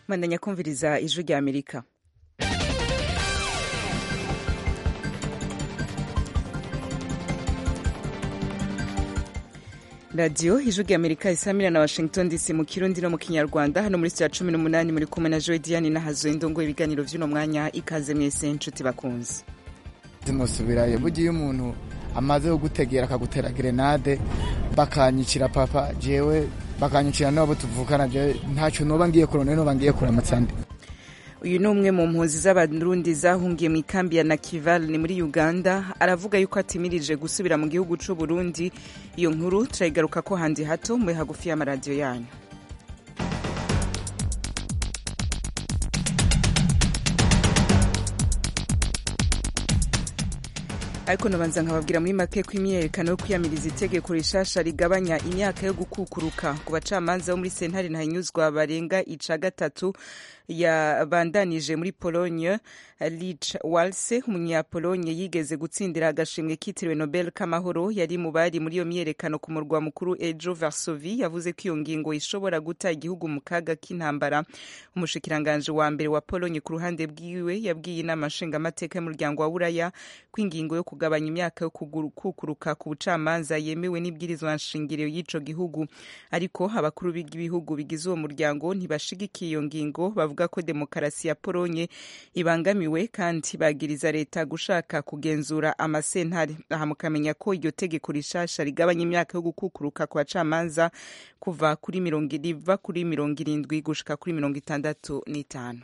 mwandanya kumviriza ijwi rya amerika radiyo ijwi rya amerika isamira na washington dc mu kirundi no mu kinyarwanda hano muri sitiya cumi n'umunani muri kumwe na joy diane nahazo indongo ibiganiro by'uno mwanya ikaze mwese inshuti bakunze zimusubirayo burya iyo umuntu amaze kugutegera akagutera gerenade bakanyicira papa jewe bakanyicira n'abo tuvukana jewe ntacyo noba ngiye kurona noba ngiye kuramutsa ndi uyu ni umwe mu mpunzi z'abarundi zahungiye mu ikambi ya nakival ni muri uganda aravuga yuko atimirije gusubira mu gihugu c'u burundi iyo nkuru turayigaruka ko handi hato muri hagufi y'amaradiyo yanyu ariko nabanza nkababwira muri make ko imyiyerekano yo kwiyamiriza itegeko rishasha rigabanya imyaka yo gukukuruka ku bacamanza bo muri sentare ntahinyuzwa barenga ica gatatu yabandanije muri pologne lich walse umunyapolonye yigeze gutsindira agashimwe kitiriwe nobel k'amahoro yari mu bari muri iyo myiyerekano ku murwa mukuru ejo varsovi yavuze ko iyo ngingo ishobora guta igihugu mu kaga k'intambara umushikiranganje wa mbere wa pologne ku ruhande bwiwe yabwiye inama nshingamateka y'umuryango wa buraya ko ingingo yo kugabanya imyaka yo kukuruka ku bucamanza yemewe n'ibwirizwa nshingiro y'ico gihugu ariko abakuru b'ibihugu bigize uwo muryango ntibashigikiye iyo ngingo bavuga ko demokarasi ya polonye ibangamiwe kandi bagiriza leta gushaka kugenzura amasentare aha mukamenya ko iryo tegeko rishasha rigabanya imyaka yo gukukuruka ku bacamanza kuva kuri mirongo riva kuri mirongo irindwi gushika kuri mirongo itandatu n'itanu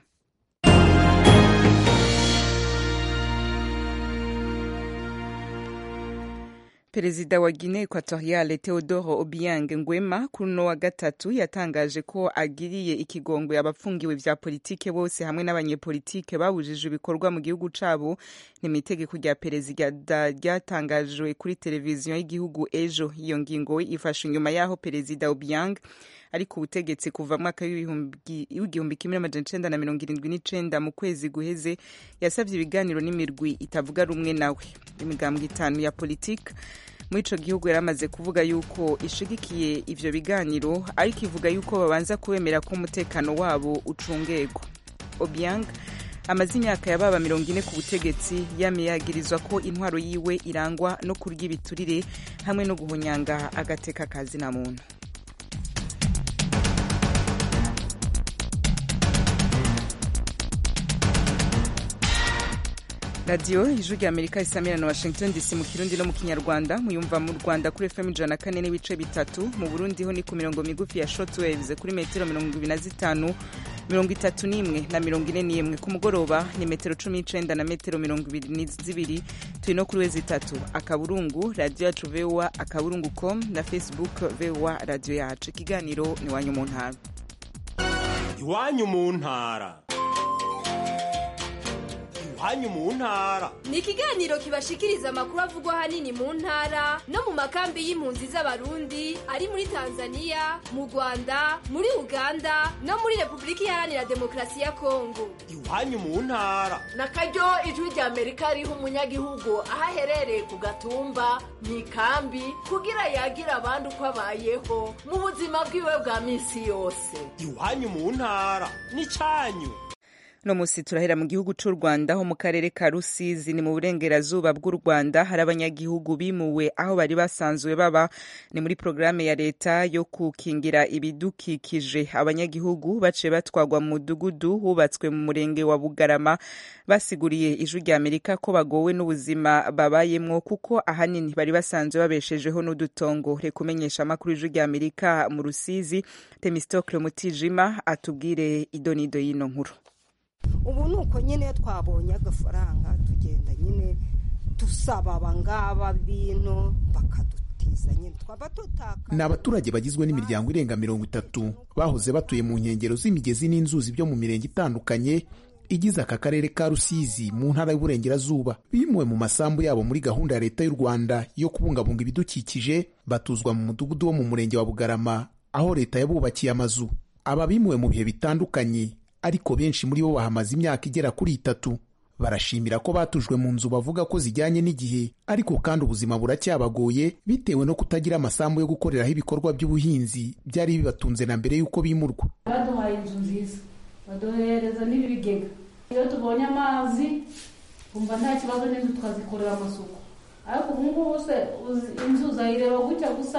perezida wa guinee equatoriale theodore obiang ngwema kuri uno wa gatatu yatangaje ko agiriye ikigongwe abafungiwe vya politike bose hamwe n'abanyepolitike babujije ibikorwa mu gihugu cabo ni mu itegeko rya perezida ryatangajwe kuri televiziyo y'igihugu ejo iyo ngingo ifashe inyuma y'aho perezida obiang ari ku butegetsi kuva mwaka w'igihumbi kimwe n'amajana icenda na mirongo irindwi n'icenda mu kwezi guheze yasavye ibiganiro n'imirwi itavuga rumwe nawe imigambwe itanu ya politike muri ico gihugu yari amaze kuvuga yuko ishigikiye ivyo biganiro ariko ivuga yuko babanza kubemera ko umutekano wabo ucungegwa obiang amaze imyaka yababa mirongo ine ku butegetsi yamiyagirizwa ko intwaro yiwe irangwa no kurya ibiturire hamwe no guhonyanga agateka kazi na muntu radiyo ijwi rya amerika isamira na washington dc mu kirundi no mu kinyarwanda muyumva mu rwanda kuri fm ijana na kane n'ibice bitatu mu burundi ho ni ku mirongo migufi ya shortwaves kuri metero mirongo ibiri na zitanu mirongo itatu n'imwe na mirongo ine n'imwe ku mugoroba ni metero cumi n'icenda na metero mirongo ibiri zibiri turi no kuri wezi itatu akaburungu radiyo yacu voa akaburungu com na facebook voa radiyo yacu ikiganiro ni iwanyu mu ntara iwanyu mu ntara iwanyu mu ntara ni ikiganiro kibashikiriza amakuru avugwa ahanini mu ntara no mu makambi y'impunzi z'abarundi ari muri tanzania mu rwanda muri uganda no muri repubulika iharanira demokarasi ya kongo iwanyu mu ntara na karyo ijwi rya amerika riha umunyagihugu aho aherereye ku gatumba mu ikambi kugira yagira abandi uko abayeho mu buzima bwiwe bwa minsi yose iwanyu mu ntara ni cyanyu no musi turahera mu gihugu c'u rwanda ho mu karere ka rusizi ni mu burengerazuba bw'u rwanda hari abanyagihugu bimuwe aho bari basanzwe baba ni muri porogaramu ya leta yo gukingira ibidukikije abanyagihugu baciye batwagwa mu mudugudu hubatswe mu murenge wa bugarama basiguriye ijwi rya amerika ko bagowe n'ubuzima babayemwo kuko ahanini bari basanzwe babeshejeho n'udutongo reka umenyesha amakuru ijwi rya amerika mu rusizi temistokle mutijima atubwire idonido y'ino nkuru ubu ni uko nyine twabonye agafaranga tugenda nyine dusaba abangaba bino bakadutiza nyine twaba tutaka ni abaturage bagizwe n'imiryango irenga mirongo itatu bahoze batuye mu nkengero z'imigezi n'inzuzi byo mu mirenge itandukanye igize aka karere ka rusizi mu ntara y'uburengerazuba bimuwe mu masambu yabo muri gahunda ya leta y'u rwanda yo kubungabunga ibidukikije batuzwa mu mudugudu wo mu murenge wa bugarama aho leta yabubakiye amazu aba bimuwe mu bihe bitandukanye ariko benshi muri bo bahamaze imyaka igera kuri itatu barashimira ko batujwe mu nzu bavuga ko zijyanye n'igihe ariko kandi ubuzima buracyabagoye bitewe no kutagira amasambu yo gukoreraho ibikorwa by'ubuhinzi byari bibatunze na mbere y'uko bimurwa baduhaye inzu nziza baduhereza n'ibigega iyo tubonye amazi twumva nta kibazo n'inzu tukazikorera amasuku ariko ubu ngubu se inzu uzayireba gutya gusa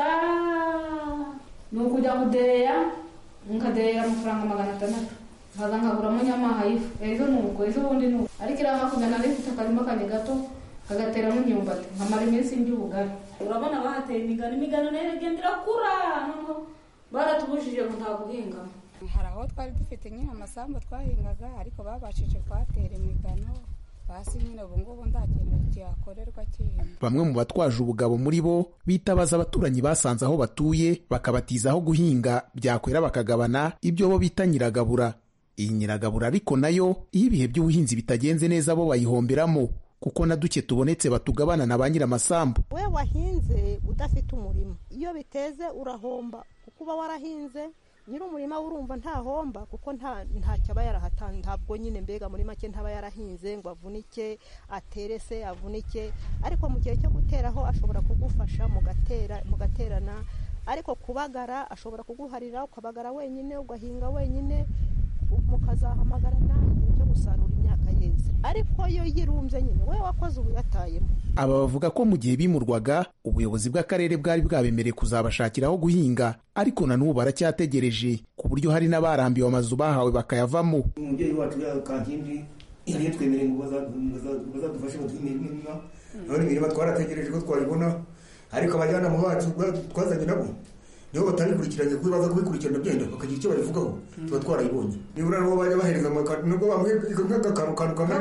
ni ukujya kudeya nkadeya amafaranga magana atandatu nkaza nkaguramo nyamaha y'ifu ejo ni uko ejo bundi ni uko ariko iriya hakurya nari ifite akarima kanjye gato kagateramo imyumbati nkamara iminsi ndya ubugari urabona bahateye imigano imigano nayo iragenda irakura noneho baratubujije ngo nta guhingamo hari aho twari dufite nyine amasambu twahingaga ariko babashije kuhatera imigano basi nyine ubu ngubu nta kintu kihakorerwa kindi bamwe mu batwaje ubugabo muri bo bitabaza abaturanyi basanze aho batuye bakabatiza aho guhinga byakwera bakagabana ibyo bo bita nyiragabura iyi nyiragabura ariko nayo iyo ibihe by'ubuhinzi bitagenze neza bo bayihomberamo kuko na duke tubonetse batugabana na ba nyir'amasambu we wahinze udafite umurima iyo biteze urahomba kuko uba warahinze nyir'umurima urumva ntahomba kuko ntacyo aba yarahatanze ntabwo nyine mbega muri make ntaba yarahinze ngo avunike atere se avunike ariko mu gihe cyo guteraho ashobora kugufasha mugaterana ariko kubagara ashobora kuguharira ukabagara wenyine ugahinga wenyine mukazahamagarana igihe cyo gusarura imyaka yeze ariko yo yirumbye nyine we wakoze ubu yatayemo aba bavuga ko mu gihe bimurwaga ubuyobozi bw'akarere bwari bwabemereye kuzabashakira aho guhinga ariko na n'ubu baracyategereje ku buryo hari n'abarambiwe amazu bahawe bakayavamo umubyeyi wacu kankindi yari yatwemereye ngo bazadufashe baduhe imirima none imirima twarategereje ko twayibona ariko abajyanama bacu twazanye nabo nibo batabikurikiranye kuko baza kubikurikirana byenda bakagira icyo babivugaho tuba twarayibonye nibura nabo bajya bahereza amakaro nubwo bamuhe nk'agakaro kantu kamwe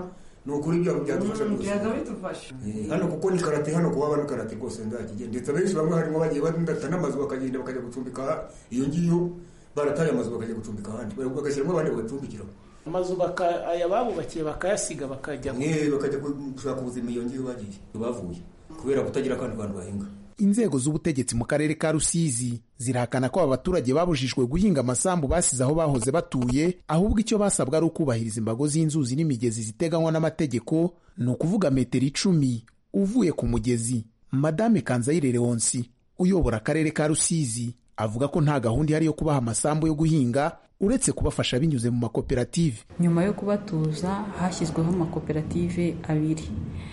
ni ukuri ibyo byadufasha rwose hano kuko ni karate hano kuba ni karate rwose ndakigenda ndetse abenshi bamwe harimo bagiye badata n'amazu bakagenda bakajya gucumbika iyo ngiyo barataye amazu bakajya gucumbika ahandi bagashyiramo abandi bagacumbikiraho amazu aya babubakiye bakayasiga bakajya bakajya gushaka ubuzima iyo ngiyo bagiye bavuye kubera kutagira akandi kantu bahinga inzego z'ubutegetsi mu karere ka rusizi zirahakana ko aba baturage babujijwe guhinga amasambu basize aho bahoze batuye ahubwo icyo basabwa ari ukubahiriza imbago z'inzuzi n'imigezi ziteganywa n'amategeko ni ukuvuga metero icumi uvuye ku mugezi madame kanzayire leonsi uyobora akarere ka rusizi avuga ko nta gahunda ihari yo kubaha amasambu yo guhinga uretse kubafasha binyuze mu makoperative nyuma yo kubatuza hashyizweho amakoperative abiri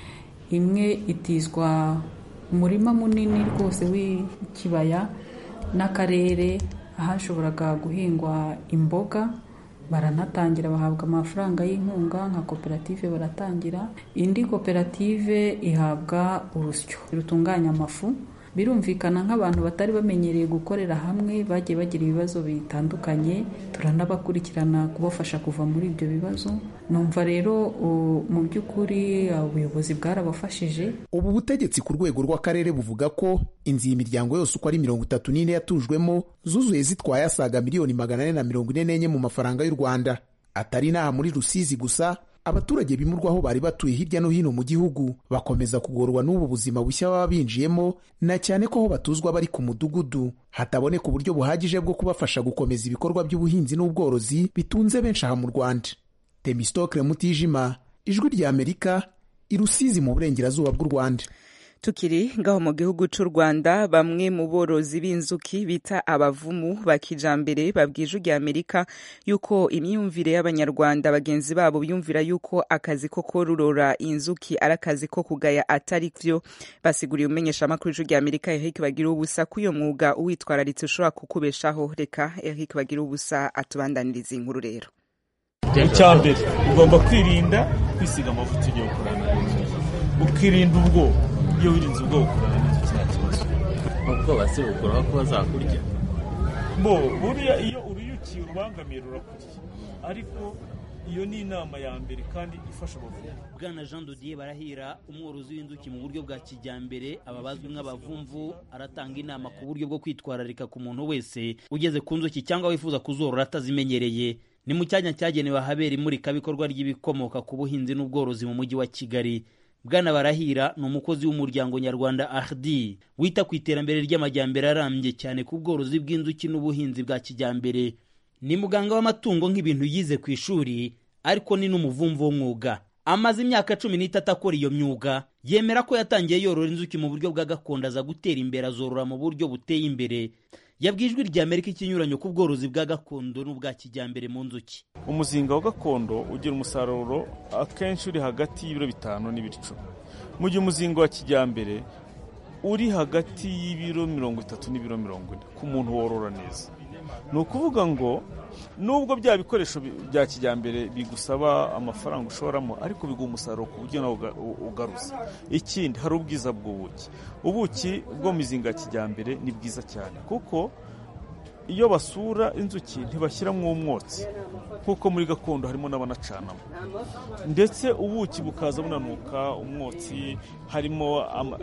imwe itizwa umurima munini rwose w'ikibaya n'akarere ahashoboraga guhingwa imboga baranatangira bahabwa amafaranga y'inkunga nka koperative baratangira indi koperative ihabwa urusyo rutunganya amafu birumvikana nk'abantu batari bamenyereye gukorera hamwe bagiye bagira ibibazo bitandukanye turanabakurikirana kubafasha kuva muri ibyo bibazo numva rero mu by'ukuri ubuyobozi bwarabafashije ubu butegetsi ku rwego rw'akarere buvuga ko inzu iyi miryango yose uko ari mirongo itatu n'ine yatujwemo zuzuye zitwaye asaga miliyoni magana ane na mirongo ine n'enye mu mafaranga y'u rwanda atari n'aha muri rusizi gusa abaturage bimurwaho bari batuye hirya no hino mu gihugu bakomeza kugorwa n'ubu buzima bushya baba binjiyemo na cyane ko aho batuzwa bari ku mudugudu hataboneka uburyo buhagije bwo kubafasha gukomeza ibikorwa by'ubuhinzi n'ubworozi bitunze benshi aha mu rwanda temistokle mutijima ijwi rya amerika i rusizi mu burengerazuba bw'u rwanda tukiri ngaho mu gihugu cy'u rwanda bamwe mu borozi b'inzuki bita abavumu ba kijambere babwije ujya amerika yuko imyumvire y'abanyarwanda bagenzi babo biyumvira yuko akazi ko kororora inzuki ari akazi ko kugaya atari byo basiguriye umumenyeshamakuru w'ijwi rya amerika eric bagira ubusa ko uyo mwuga uwitwararitse ushobora kukubeshaho reka eric bagira ubusa atubandaniriza inkuru rero icya mbere ugomba kwirinda kwisiga amavuta ugiye gukorana ukirinda ubwoba iyo wirinze ubwoba ukorana n'inzu nta kibazo ubwoba si bukuraho ko bazakurya bo buriya iyo uruyukiye urubangamiye rurakurya ariko iyo ni inama ya mbere kandi ifasha abavuzi bwana jean dodier barahira umworozi w'inzuki mu buryo bwa kijyambere aba bazwi nk'abavumvu aratanga inama ku buryo bwo kwitwararika ku muntu wese ugeze ku nzuki cyangwa wifuza kuzorora atazimenyereye ni mu cyanya cyagenewe ahabera imurikabikorwa ry'ibikomoka ku buhinzi n'ubworozi mu mujyi wa kigali bwana barahira ni umukozi w'umuryango nyarwanda ardi wita ku iterambere ry'amajyambere arambye cyane ku bworozi bw'inzuki n'ubuhinzi bwa kijyambere ni muganga w'amatungo nk'ibintu yize ku ishuri ariko ni n'umuvumvu w'umwuga amaze imyaka cumi n'itatu akora iyo myuga yemera ko yatangiye yorora inzuki mu buryo bwa gakondo aza gutera imbere azorora mu buryo buteye imbere yabwiye ijwi rya amerika ikinyuranyo ku bworozi bwa gakondo n'ubwa kijyambere mu nzuki umuzinga wa gakondo ugira umusaruro akenshi uri hagati y'ibiro bitanu n'ibiro icumi mu gihe umuzinga wa kijyambere uri hagati y'ibiro mirongo itatu n'ibiro mirongo ine ku muntu worora neza ni ukuvuga ngo nubwo bya bikoresho bya kijyambere bigusaba amafaranga ushoramo ariko biguha umusaruro ku buryo nawe ugaruza ikindi hari ubwiza bw'ubuki ubuki bwo mu mizinga ya kijyambere ni bwiza cyane kuko iyo basura inzuki ntibashyiramo umwotsi nk'uko muri gakondo harimo n'abanacanamo ndetse ubuki bukaza bunanuka umwotsi harimo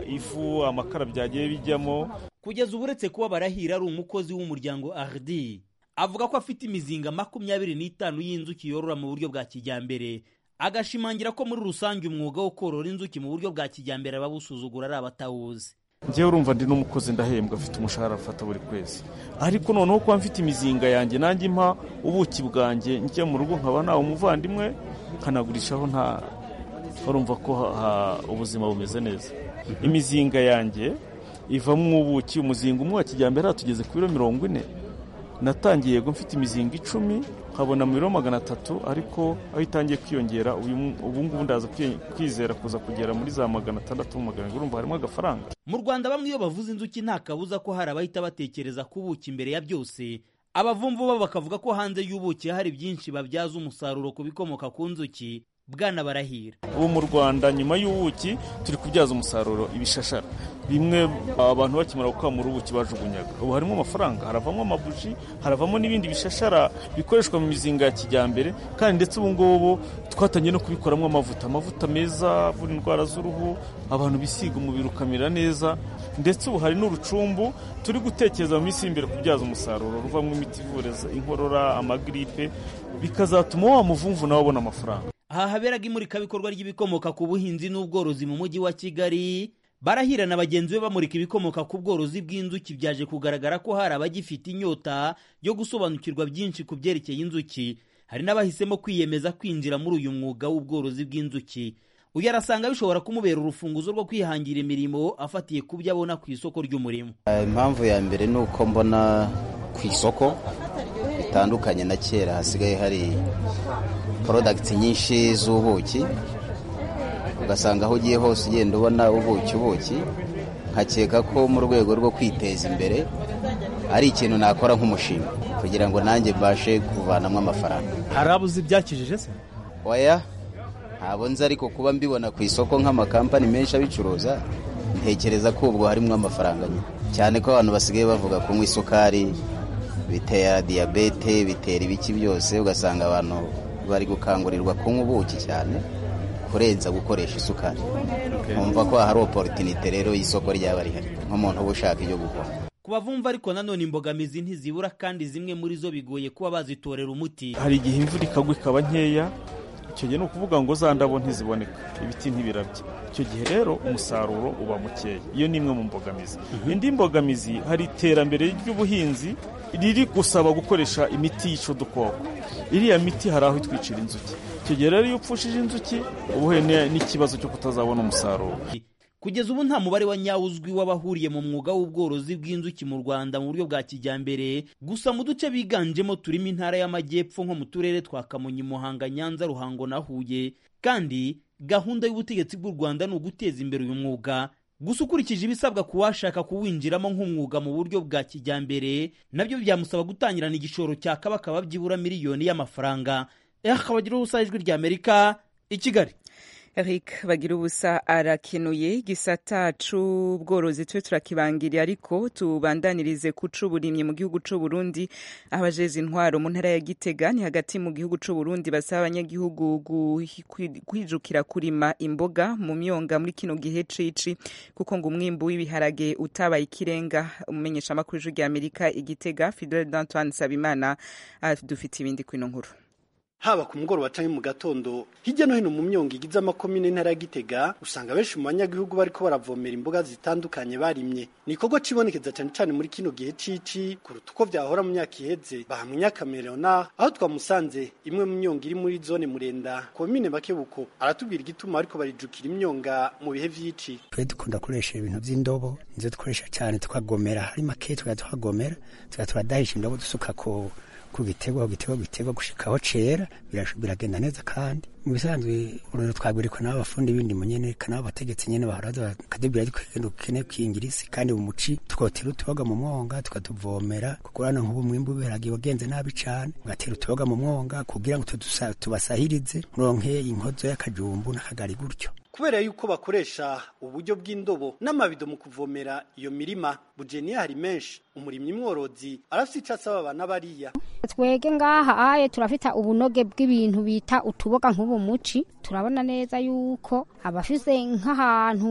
ifu amakara byagiye bijyamo kugeza ubu uretse kuba barahira ari umukozi w'umuryango ardi avuga ko afite imizinga makumyabiri n'itanu y'inzuki yorora mu buryo bwa kijyambere agashimangira ko muri rusange umwuga wo korora inzuki mu buryo bwa kijyambere abawusuzugura ari abatawuzi njyewe urumva ndi n'umukozi ndahembwa afite umushahara afata buri kwezi ariko noneho kuba mfite imizinga yanjye nanjye mpa ubuki bwanjye njya mu rugo nkaba nawe umuvandimwe nkanagurishaho nta urumva ko ubuzima bumeze neza imizinga yanjye ivamo ubuki umuzinga umwe wa kijyambere tugeze ku biro mirongo ine natangiye yego mfite imizinga icumi nkabona mu biro magana atatu ariko aho itangiye kwiyongera ubu ngubu ndaza kwizera kuza kugera muri za magana atandatu magana urumva harimo agafaranga mu rwanda bamwe iyo bavuze inzuki nta kabuza ko hari abahita batekereza ku buki imbere ya byose abavumvu bo bakavuga ko hanze y'ubuki hari byinshi babyaza umusaruro ku bikomoka ku nzuki bwana barahira ubu mu rwanda nyuma y'ubuki turi kubyaza umusaruro ibishashara bimwe abantu bakimara gukamura ubuki bajugunyaga ubu harimo amafaranga haravamo amabuji haravamo n'ibindi bishashara bikoreshwa mu mizinga ya kijyambere kandi ndetse ubu ngubu twatangiye no kubikoramo amavuta amavuta meza avura indwara z'uruhu abantu bisiga umubiri ukamera neza ndetse ubu hari n'urucumbu turi gutekereza mu minsi y'imbere kubyaza umusaruro ruvamo imiti ivura inkorora amagiripe bikazatuma wa muvumvu nawe abona amafaranga aha haberaga imurikabikorwa ry'ibikomoka ku buhinzi n'ubworozi mu mujyi wa kigali barahira na bagenzi be bamurika ibikomoka ku bworozi bw'inzuki byaje kugaragara ko hari abagifite inyota yo gusobanukirwa byinshi ku byerekeye inzuki hari n'abahisemo kwiyemeza kwinjira muri uyu mwuga w'ubworozi bw'inzuki uyu arasanga bishobora kumubera urufunguzo rwo kwihangira imirimo afatiye ku byo abona ku isoko ry'umurimo impamvu ya mbere ni uko mbona ku isoko bitandukanye na kera hasigaye hari porodagiti nyinshi z'ubuki ugasanga aho ugiye hose ugenda ubona ubuki ubuki nkakeka ko mu rwego rwo kwiteza imbere ari ikintu nakora nk'umushinga kugira ngo nanjye mbashe kuvanamo amafaranga hari abo uzi ibyakijije se oya ntabwo nzi ariko kuba mbibona ku isoko nk'amakampani menshi abicuruza ntekereza ko ubwo harimo amafaranga nyine cyane ko abantu basigaye bavuga kunywa isukari bitera diyabete bitera ibiki byose ugasanga abantu bari gukangurirwa kunywa ubuki cyane kurenza gukoresha isukari nkumva ko hari oporutinite rero y'isoko ryaba rihari nk'umuntu uba ushaka ibyo gukora ku bavumva ariko nanone imbogamizi ntizibura kandi zimwe muri zo bigoye kuba bazitorera umuti hari igihe imvura ikagwa ikaba nkeya icyo gihe ni ukuvuga ngo za ndabo ntiziboneka ibiti ntibirabye icyo gihe rero umusaruro uba mukeya iyo ni imwe mu mbogamizi indi mbogamizi hari iterambere ry'ubuhinzi riri gusaba gukoresha imiti yica udukoko iriya miti hari aho itwicira inzuki icyo gihe rero iyo upfushije inzuki uba uhuye n'ikibazo cyo kutazabona umusaruro kugeza ubu nta mubare wa nyawo uzwi w'abahuriye mu mwuga w'ubworozi bw'inzuki mu rwanda mu buryo bwa kijyambere gusa mu duce biganjemo turimo intara y'amajyepfo nko mu turere twa kamonyi muhanga nyanza ruhango na huye kandi gahunda y'ubutegetsi bw'u rwanda ni uguteza imbere uyu mwuga gusa ukurikije ibisabwa ku washaka kuwinjiramo nk'umwuga mu buryo bwa kijyambere nabyo byamusaba gutangirana igishoro cya kabakaba byibura miliyoni y'amafaranga akabagira ubusa ijwi ry'amerika i kigali Eric bagira ubusa arakenuye gisata c'ubworozi twe turakibangiriye ariko tubandanirize ku c'uburimyi mu gihugu c'u Burundi abajeze intwaro mu ntara ya Gitega ni hagati mu gihugu c'u Burundi basaba abanyagihugu kwijukira kurima imboga mu myonga muri kino gihe cici kuko ngo umwimbu w'ibiharage utabaye ikirenga umumenyesha amakuru y'ijwi ry'Amerika igitega Fidel d'Antoine Sabimana dufite ibindi kwino nkuru haba ku mugoroba canke mu gatondo hirya no hino mu myongo igize amakomine ntara ya Gitega usanga benshi mu banyagihugu bariko baravomera imboga zitandukanye barimye ni ikorwa cibonekeza cane cane muri kino gihe cici kuruta uko vyahora mu myaka iheze bahamwe nyakamerona aho twamusanze imwe mu myongo iri muri zone murenda komine makebuko aratubwira igituma ariko barijukira imyonga mu bihe vy'ici twe dukunda gukoresha ibintu vy'indobo nizo dukoresha cyane tukagomera hari make tukajya tukagomera tukajya turadahisha indobo dusuka ku ku gitego ku gitego gitego gushikaho cera biragenda neza kandi mu bisanzwe urero twabwirikwa n'abafundi b'indimo nyene kana abategetsi nyene bahora kadebira ariko kugenda ukene kwingirisi kandi mu muci tukotera utuboga mu mwonga tukatuvomera kuko hano nk'ubu mwimbu w'ibiharage wagenze nabi cane ugatera utuboga mu mwonga kugira ngo tubasahirize muronke inkozo y'akajumbu n'akagari gutyo kubera yuko bakoresha uburyo bw'indobo n'amabido mu kuvomera iyo mirima bujeniya hari menshi umurimyi mworozi arafite icyo asaba abana bariya twege ngaha aye turafite ubunoge bw'ibintu bita utuboga nk'ubu muci turabona neza yuko abafise nk'ahantu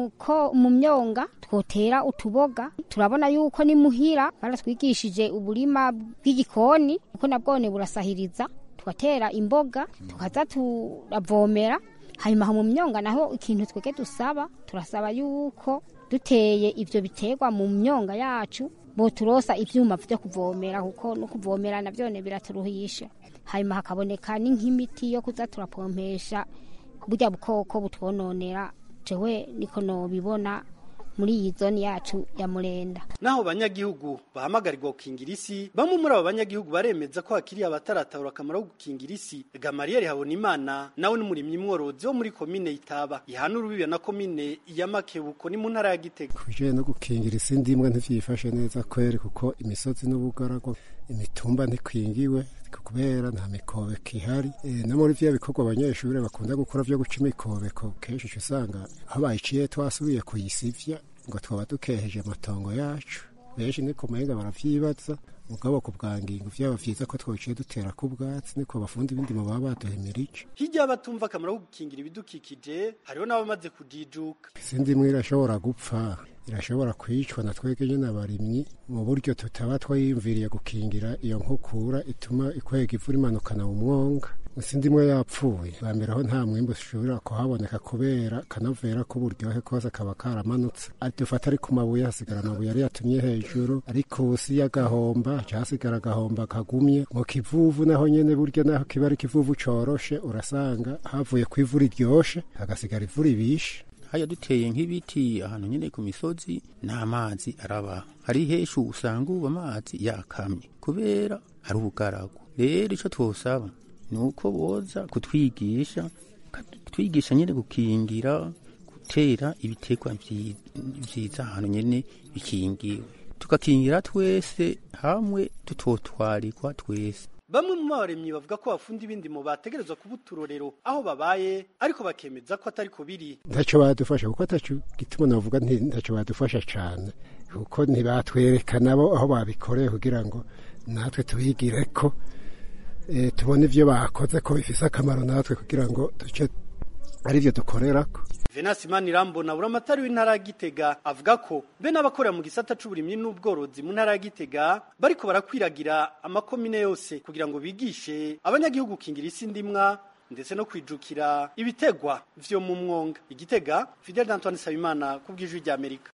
mu myonga twotera utuboga turabona yuko ni muhira baratwigishije uburima bw'igikoni kuko nabwone burasahiriza tugatera imboga tukaza turavomera hanyuma mu myonga naho ikintu twege dusaba turasaba yuko duteye ivyo biterwa mu myonga yacu boturosa ivyuma vyo kuvomera kuko no kuvomera navyone biraturuhisha hanyuma hakaboneka n'ink'imiti yo kuza turapompesha burya bukoko butwononera jewe niko nobibona muri iyi zone yacu ya murenda naho banyagihugu bahamagarirwa gukingira isi bamwe muri abo banyagihugu baremeza ko hakiri abataratahura akamaro ko gukingira isi gamariyeri habona imana nawe n'umurimyi mworozi wo muri komine itaba ihana urubibe na komine ya makebuko ni mu ntara ya gitega kubijanye no gukingira isi ndimwe ntivyifashe neza kweri kuko imisozi n'ubugaragwa imitumba ntikwingiwe kubera nta mikobeko ihari e, no muri vya bikorwa abanyeshuri bakunda gukora vyo guca imikobeko kenshi usanga aho bayiciye twasubiye kuyisivya ngo twaba dukeheje amatongo yacu benshi niko mahinga baravyibaza mugabo ku bwangingo vyaba vyiza ko twociye dutera ku bwatsi niko abafundi b'indimo baba baduhemirije hirya batumva akamaro ko gukingira ibidukikije hariho n'abamaze kujijuka isi ndimwe irashobora gupfa irashobora kwicwa na twebwe nyine abarimyi mu buryo tutaba twayiyumviriye gukingira iyo nkukura ituma ikwega ivu rimanukana mu mwonga isi ndimwe yapfuye bambere aho nta mwimbu ushobora kuhaboneka kubera kanovera k'uburyohe kose kaba karamanutse dufata ari ku mabuye hasigara amabuye yari yatumye hejuru ariko usi y'agahomba hasigara agahomba kagumye mu kivuvu naho nyene burya naho kiba ari ikivuvu coroshe urasanga havuye ku ivu riryoshe hagasigara ivu ribishe haya duteye nk'ibiti ahantu nyine ku misozi n'amazi araba hari heshu usanga ubu amazi yakamye kubera ari ubugaragu rero icyo twosaba ni uko boza kutwigisha kutwigisha nyine gukingira gutera ibitekwa vyiza ahantu nyine bikingiwe tugakingira twese hamwe tutotwarikwa twese bamwe mu baremyi bavuga ko abafundi b'indimo bategerezwa kuba uturorero aho babaye ariko bakemeza ko atari ko biri ntacyo badufasha kuko ataco gituma navuga nti ntacyo badufasha cane kuko ntibatwereka nabo aho babikoreye kugira ngo natwe tubigire ko e, tubone ivyo bakoze ko bifise akamaro natwe kugira ngo duce arivyo dukorerako Venasi Manirambona buramatari w'intara ya Gitega avuga ko be n'abakorera mu gisata c'uburimyi n'ubworozi mu ntara ya Gitega bariko barakwiragira amakomine yose kugira ngo bigishe abanyagihugu kingira isi ndimwa ndetse no kwijukira ibitegwa vyo mu mwonga igitega Fidel Antoine Sabimana kubw'ijwi rya Amerika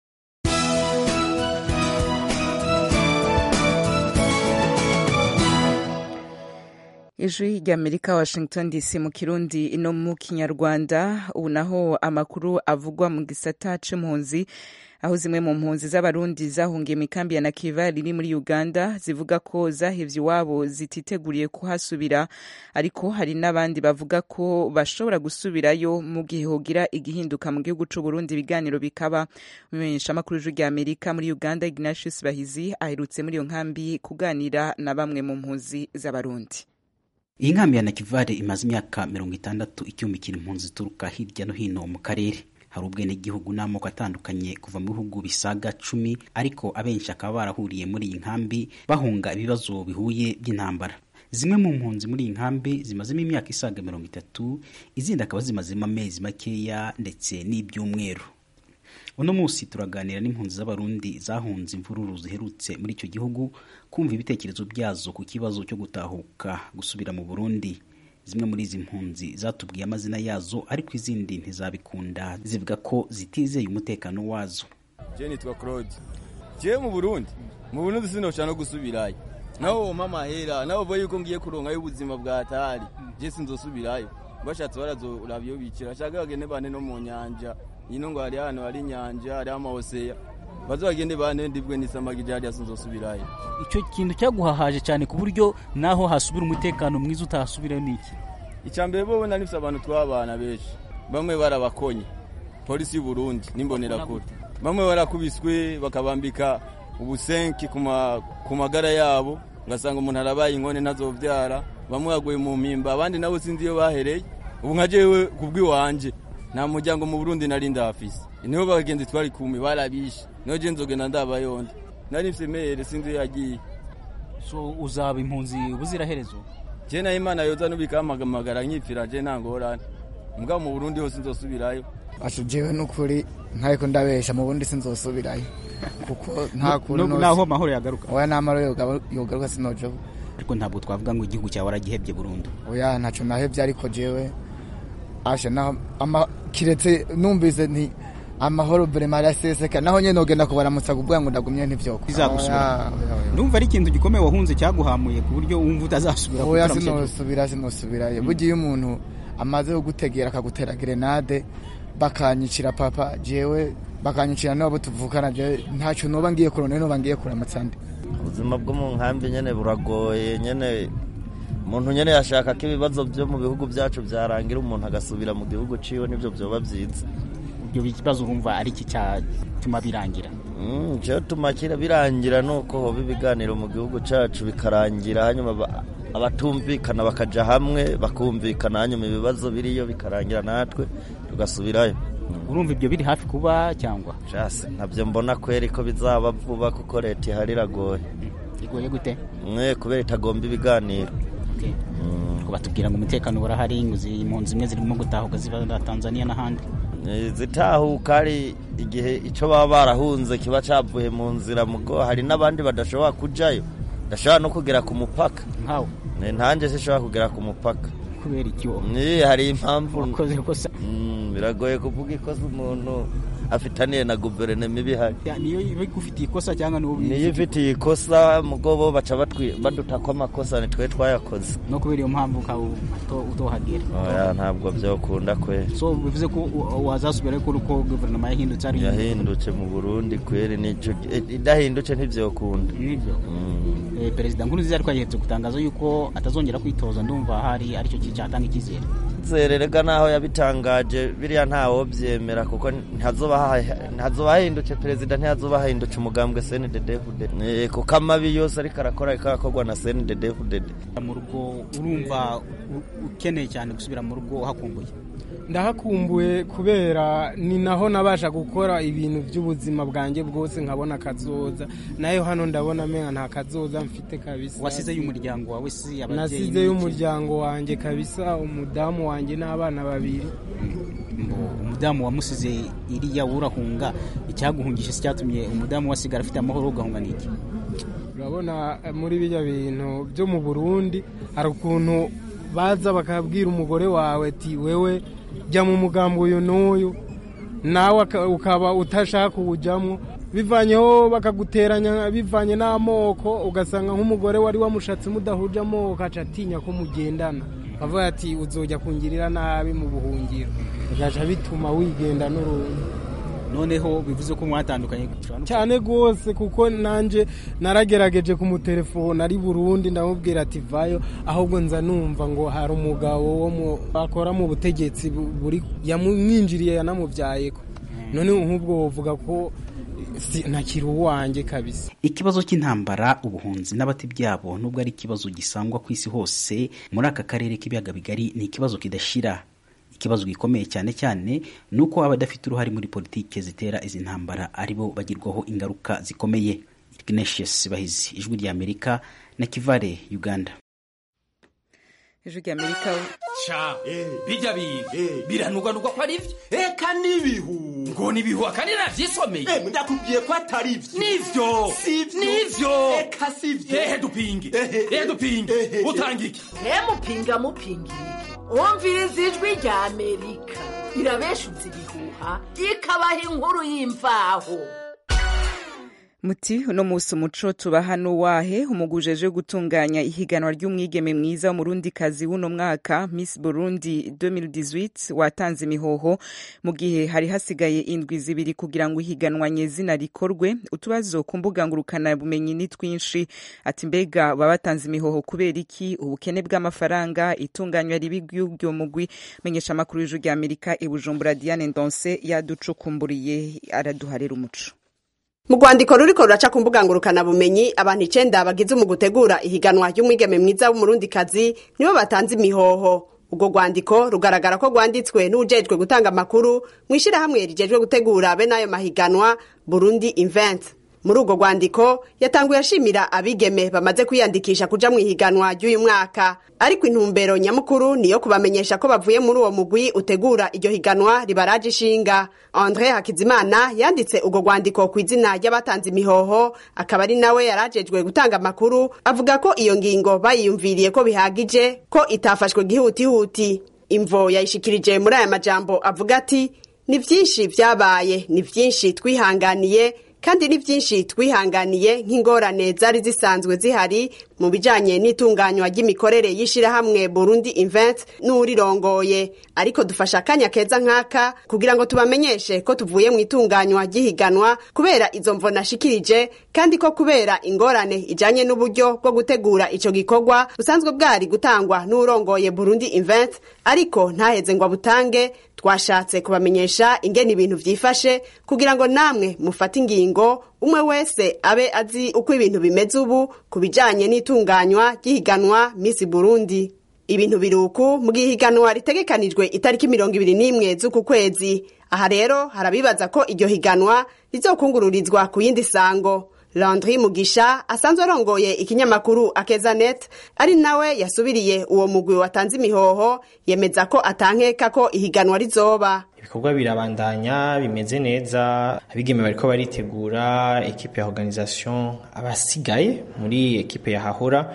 ijwi ry'amerika washington dc mu kirundi no mu kinyarwanda ubu naho amakuru avugwa mu gisata c'impunzi aho zimwe mu mpunzi z'abarundi zahungiye mu ikambi ya nakiva riri muri uganda zivuga ko zahevye iwabo zititeguriye kuhasubira ariko hari n'abandi bavuga ko bashobora gusubirayo mu gihe hogira igihinduka mu gihugu c'uburundi ibiganiro bikaba umumenyeshamakuru w'ijwi rya amerika muri uganda ignatius bahizi aherutse muri iyo nkambi kuganira na bamwe mu mpunzi z'abarundi iyi nkambi ya nakivale imaze imyaka mirongo itandatu icyumikira impunzi zituruka hirya no hino mu karere hari ubwenegihugu n'amoko atandukanye kuva mu bihugu bisaga cumi ariko abenshi akaba barahuriye muri iyi nkambi bahunga ibibazo bihuye by'intambara zimwe mu mpunzi muri iyi nkambi zimazemo imyaka isaga mirongo itatu izindi akaba zimazemo amezi makeya ndetse n'ibyumweru uno munsi turaganira n'impunzi z'abarundi zahunze imvururu ziherutse muri icyo gihugu kumva ibitekerezo byazo ku kibazo cyo gutahuka gusubira mu burundi zimwe muri izi mpunzi zatubwiye amazina yazo ariko izindi ntizabikunda zivuga ko zitizeye umutekano wazo je nitwa claude je mu burundi mu burundi sinoshaka no gusubirayo naho wompa amahera naho uvuga yuko ngiye kuronkayo ubuzima bwa tari je sinzosubirayo bashatse barazoraba iyo bikira shaka bagende bane no mu nyanja ino ngo hari ahantu hari inyanja hari amahoseya baze bagende bane ndibwe n'isamagi je hariya sinzosubirayo icyo kintu cyaguhahaje cyane ku buryo naho hasubira umutekano mwiza utahasubirayo ni iki icya mbere bo nari nifite abantu tw'abana benshi bamwe barabakonye polisi y'u Burundi n'imbonerakure bamwe barakubiswe bakabambika ubusenki ku magara yabo ugasanga umuntu arabaye inkone ntazobyara bamwe baguye mu mpimba abandi nabo sinzi iyo bahereye ubu nka jewe ku bw'iwanje nta muryango mu burundi nari ndahafise niho bagenzi twari kumwe barabishe niho je nzogenda ndabayondi nari mfise mere sinzi iyo yagiye so uzaba impunzi ubuziraherezo je nayo imana yoza nubikamagara nkipfira je nta ngorane mbwa mu burundi hose nzosubirayo asho jewe nukuri ntariko ndabesha mu burundi sinzosubirayo kuko nta kuntu naho amahoro yagaruka oya n'amahoro yogaruka sinojoba ariko ntabwo twavuga ngo igihugu cyawe waragihebye burundu oya ntaco nahebye ariko jewe asha naho kiretse numvise nti amahoro vrema araseseka naho nyene nogenda kubaramutsa kuvuga ngo ndagumye ntivyoko bizagusubira ndumva ari ikintu gikomeye wahunze cyaguhamuye ku buryo wumva utazasubira oya sinosubira sinosubirayo burya iyo umuntu amaze kugutegera akagutera grenade bakanyicira papa jewe bakanyicira n'abo tuvukana jewe ntaco noba ngiye kurona noba ngiye kuramutsa ndi ubuzima bwo mu nkambi nyene buragoye nyene umuntu nyene yashaka ko ibibazo byo mu bihugu byacu byarangira umuntu agasubira mu gihugu ciwe nivyo vyoba vyiza ibyo bibazo urumva ari iki cyatuma birangira cyo tuma kira birangira nuko hoba ibiganiro mu gihugu cyacu bikarangira hanyuma abatumvikana bakaja hamwe bakumvikana hanyuma ibibazo biriyo bikarangira natwe tugasubirayo urumva ibyo biri hafi kuba cyangwa jase ntabyo mbona kweri ko bizaba vuba kuko leta ihari iragoye igoye gute mwe kubera itagomba ibiganiro batubwira ngo umutekano urahari impunzi zimwe zirimo gutahuka ziva Tanzania n'ahandi zitahuka ari igihe icyo baba barahunze kiba cyavuye mu nzira mugo hari n'abandi badashobora kujyayo badashobora no kugera ku mupaka nkawe ntanjye zishobora kugera ku mupaka kubera icyo hari impamvu wakoze ikosa biragoye kuvuga ikosa umuntu afitaniye na guverinoma ibihari niyo igufitiye ikosa cyangwa niyo ifitiye ikosa mugobo baca baduta ko amakosa nitwe twayakoze no kubera iyo mpamvu ukaba utohagera oya ntabwo byokunda kwe so bivuze ko wazasubira ko uko guverinoma yahindutse ari yahindutse mu burundi kweri nico idahindutse ntibyokunda nibyo perezida nkurunziza ariko yahetse gutangaza yuko atazongera kwitoza ndumva hari aricyo cyatanga icyizere zererega naho yabitangaje biriya ntawo byemera kuko ntazoba hahindutse perezida ntihazoba hahindutse umugambwe CNDD-FDD kuko amabi yose ariko arakora ariko arakorwa na CNDD-FDD mu rugo urumva ukeneye cyane gusubira mu rugo uhakumbuye ndahakumbuye kubera ni naho nabasha gukora ibintu by'ubuzima bwanjye bwose nkabona akazoza nayo hano ndabona amenyo nta kazoza mfite kabisa wasizeyo umuryango wawe si ababyeyi nasizeyo umuryango wanjye kabisa umudamu wanjye n'abana babiri umudamu wamusize iriya urahunga icyaguhungisha si cyatumye umudamu wasigara afite amahoro ugahunga n'iki urabona muri bijya bintu byo mu burundi hari ukuntu baza bakabwira umugore wawe ati wewe jya mu mugambi uyu n'uyu nawe ukaba utashaka kuwujyamo bivanyeho bakaguteranya bivanye n'amoko ugasanga nk'umugore wari wamushatse mudahuje amoko aca atinya ko mugendana bavuga ati uzojya kungirira nabi mu buhungiro bigaca bituma wigenda n'urundi noneho bivuze ko mwatandukanye cyane rwose kuko nanjye naragerageje kumutelefona ari burundi ndamubwira ati vayo ahubwo nza numva ngo hari umugabo wo akora mu butegetsi buri yamwinjiriye yanamubyaye ko none nk'ubwo bavuga ko ntakiri uwanjye kabisa ikibazo cy'intambara ubuhunzi n'abati byabo nubwo ari ikibazo gisangwa ku isi hose muri aka karere k'ibiyaga bigari ni ikibazo kidashira ikibazo gikomeye cyane cyane ni uko abadafite uruhare muri politiki zitera izi ntambara aribo bagirwaho ingaruka zikomeye ignatius bahizi ijwi rya amerika na kivare uganda ijwi rya amerika ca bijya bintu biranugwanugwa ko ari vyo eka n'ibihu ngo nibihu akandi navyisomeye ndakubwiye ko atari vyo nivyo nivyo eka sivyo ehe dupinge ehe dupinge utanga iki mupinga mupinga iki wumviriza ijwi rya amerika irabeshuza ibihuha ikabaha inkuru y'imvaho muti uno musi umuco tuba hano wahe umugujeje gutunganya ihiganwa ry'umwigeme mwiza w'umurundikazi w'uno mwaka miss burundi 2018 watanze imihoho mu gihe hari hasigaye indwi zibiri kugira ngo ihiganwa nyezina rikorwe utubazo ku mbuga ngurukana bumenyi ni twinshi ati mbega baba batanze imihoho kubera iki ubukene bw'amafaranga itunganywa ribi ry'ubwo mugwi menyesha amakuru y'ijuru rya amerika i bujumbura diane ndonse yaducukumburiye araduharera umuco mu rwandiko ruriko ruraca ku mbuga ngurukana bumenyi abantu icenda bagize mu gutegura ihiganwa ry'umwigeme mwiza w'umurundikazi nibo batanze imihoho ubwo rwandiko rugaragara ko rwanditswe n'ujejwe gutanga amakuru mu ishyirahamwe rijejwe gutegura bene ayo mahiganwa burundi invent muri urwo rwandiko yatanguye ashimira abigeme bamaze kwiyandikisha kuja mu ihiganwa ry'uyu mwaka ariko intumbero nyamukuru niyo kubamenyesha ko bavuye muri uwo mugwi utegura iryo higanwa ribaraje ishinga andre hakizimana yanditse urwo rwandiko ku izina ry'abatanze imihoho akaba ari nawe yarajejwe gutanga amakuru avuga ko iyo ngingo bayiyumviriye ko bihagije ko itafashwe gihutihuti imvo yayishikirije muri aya majambo avuga ati ni vyinshi vyabaye ni vyinshi twihanganiye kandi ni byinshi twihanganiye nk'ingorane zari zisanzwe zihari mu bijanye n'itunganywa ry'imikorere y'ishirahamwe Burundi Invent n'urirongoye ariko dufasha akanya keza nk'aka kugira ngo tubamenyeshe ko tuvuye mu itunganywa ry'ihiganwa kubera izo mvo nashikirije kandi ko kubera ingorane ijanye n'uburyo bwo gutegura ico gikorwa busanzwe bwari gutangwa n'urongoye Burundi Invent ariko ntaheze ngo abutange twashatse kubamenyesha ingene ibintu vyifashe kugira ngo namwe mufate ingingo umwe wese abe azi uko ibintu bimeze ubu ku bijanye n'itunganywa ry'ihiganwa Miss Burundi ibintu biruku mu gihiganwa ritegekanijwe itariki mirongo ibiri n'imwe z'uku kwezi aha rero harabibaza ko iryo higanwa rizokungururizwa ku yindi sango Landry Mugisha asanzwe arongoye ikinyamakuru Akezanet ari nawe yasubiriye uwo mugwi watanze imihoho yemeza ko atankeka ko ihiganwa rizoba ibikorwa birabandanya bimeze neza abigeme bariko baritegura ekipe ya organisation abasigaye muri ekipe ya hahora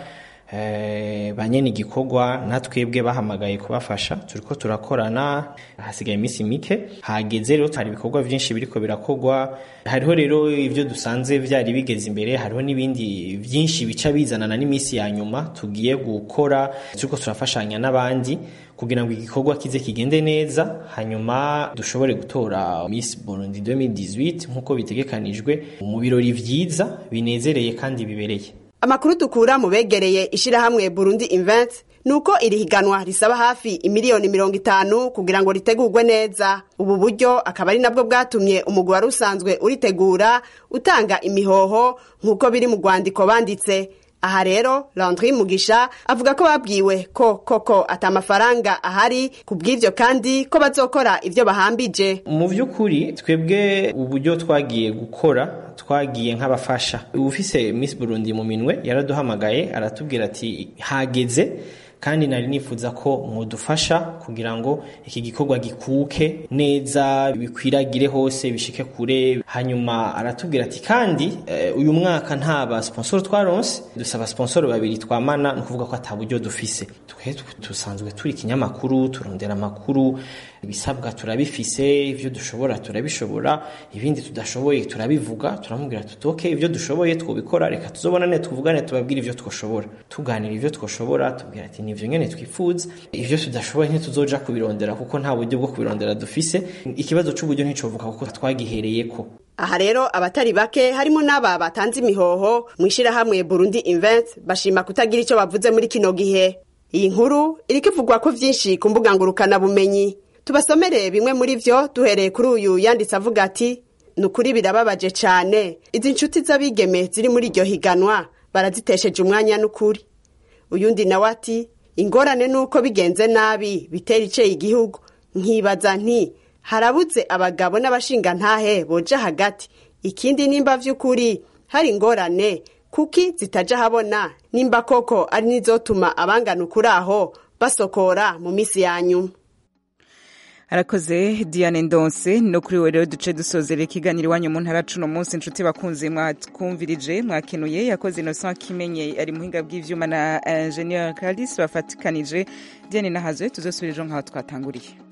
eh, banyene igikorwa natwebwe bahamagaye kubafasha turiko turakorana hasigaye iminsi mike hageze rero hari ibikorwa vyinshi biriko birakorwa hariho rero ivyo dusanze vyari bigeze imbere hariho n'ibindi vyinshi bica bizanana n'iminsi ya nyuma tugiye gukora turiko turafashanya n'abandi kugira ngo igikorwa kize kigende neza hanyuma dushobore gutora Miss Burundi 2018 nk'uko bitegekanijwe mu birori vyiza binezereye kandi bibereye amakuru dukura mu begereye ishirahamwe Burundi Invent nuko iri higanwa risaba hafi imiliyoni mirongo itanu kugira ngo ritegurwe neza ubu buryo akaba ari nabwo bwatumye umugwi wari usanzwe uritegura utanga imihoho nk'uko biri mu rwandiko banditse aha rero Landry Mugisha avuga ko babwiwe ko koko atamafaranga ahari kubw'ivyo kandi ko bazokora ivyo bahambije mu vy'ukuri twebwe uburyo twagiye gukora twagiye nk'abafasha ufise Miss Burundi mu minwe yaraduhamagaye aratubwira ati hageze kandi nari nifuza ko mudufasha kugira ngo iki gikorwa gikuke neza bikwiragire hose bishike kure hanyuma aratubwira ati kandi uh, uyu mwaka nta ba sponsor twaronse dusaba sponsor babiri twamana ni ukuvuga ko ata buryo dufise twe dusanzwe turi ikinyamakuru turondera amakuru ibisabwa turabifise ivyo dushobora turabishobora ibindi tudashoboye turabivuga turamubwira tutoke ivyo dushoboye twobikora reka tuzobonane tuvugane tubabwire ivyo twoshobora tuganira ivyo twoshobora tubwira ati nivyo nyene twifuza ivyo tudashoboye ntituzoja kubirondera kuko nta buryo bwo kubirondera dufise ikibazo c'uburyo nticovuka kuko twagihereyeko aha rero abatari bake harimo n'aba batanze imihoho mu ishirahamwe Burundi Invent bashima kutagira ico bavuze muri kino gihe iyi nkuru iriko ivugwa ko vyinshi ku mbuga ngurukana bumenyi tubasomere bimwe muri vyo duhereye kuri uyu yanditse avuga ati ni ukuri birababaje cane izi nshuti z'abigeme ziri muri iryo higanwa barazitesheje umwanya n'ukuri uyundi nawe ati ingorane nuko bigenze nabi bitera iceye igihugu nkibaza nti harabuze abagabo n'abashingantahe boja hagati ikindi nimba vy'ukuri hari ingorane kuki zitaja habona nimba koko ari nizotuma abangana ukuri aho basokora mu minsi ya nyuma arakoze diane ndonse no kuri we rero duce dusozera ikiganiro iwanyu mu ntara cuno munsi inshuti bakunze mwatwumvirije mwakenuye yakoze innocent kimenye ari muhinga bw'ivyuma na ingenieur caldis bafatikanije diane nahazoye tuzosubira ejo nk'aho twatanguriye